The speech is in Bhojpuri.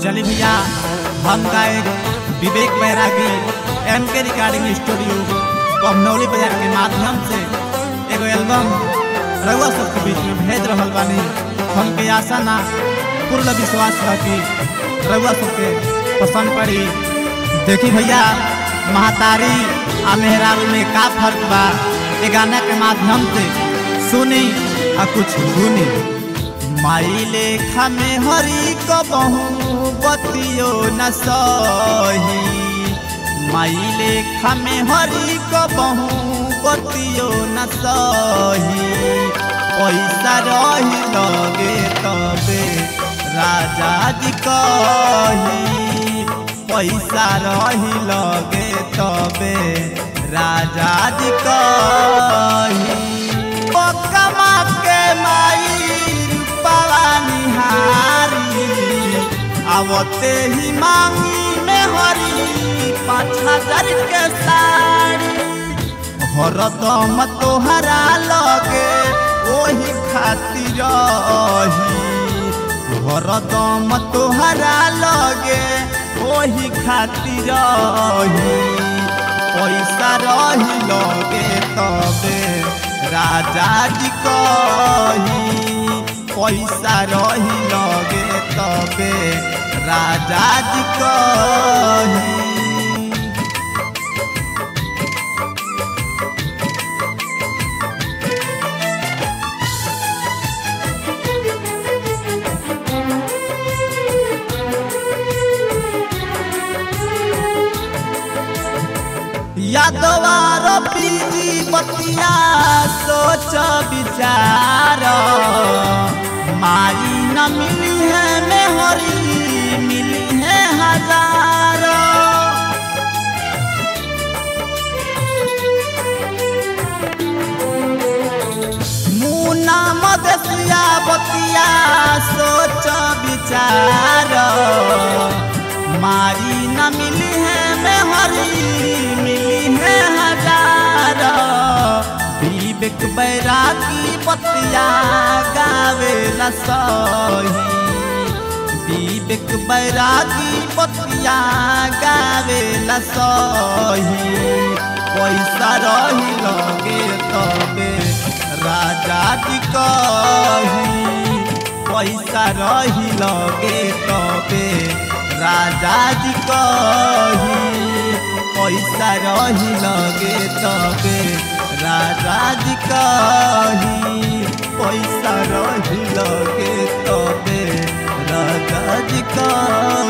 चली भैया हम गायक विवेक बैरागी एम के रिकॉर्डिंग स्टूडियो कमनौली बाजार के माध्यम से एगो एल्बम रउआ सबके बीच में भेज रहल बानी हमके आशा ना पूर्ण विश्वास बा कि रउआ सबके पसंद पड़ी देखी भैया महतारी आ मेहरारू में का फर्क बा ये गाना के माध्यम से सुनी आ कुछ सुनी माई लेखा में हरी कबहू बतियो न सही माई लेखा में हरी कबहू बतियो न सही पैसा रही लगे तबे राजा जी कही पैसा रही लगे तबे राजा जी कही कमा के माई रूपवा निहारी आवते ही मांगी में हरी पाँच हजार के साड़ी हरदम तोहरा लगे ओही खातिर रही हरदम तोहरा लगे ओही खातिर रही पैसा रही लगे तबे राजा जी कही पैसा रही लगे तबे राजा जी कही यादवार पीजी बतिया सोच विचार माई न मिली है मेहरी मिली है हजार मुना मदसिया बतिया सोच विचार माई न मिली है मेहरी मिली है हजार विवेक बैरागी बतिया गावे ला सही विवेक बैरागी बतिया गावे ला सही पैसा रही लगे तबे राजा जी कही पैसा रही लगे तबे राजा जी कही पैसा रही लगे तबे राजा जी कही पैसा रही लगे तबे राजा जी कही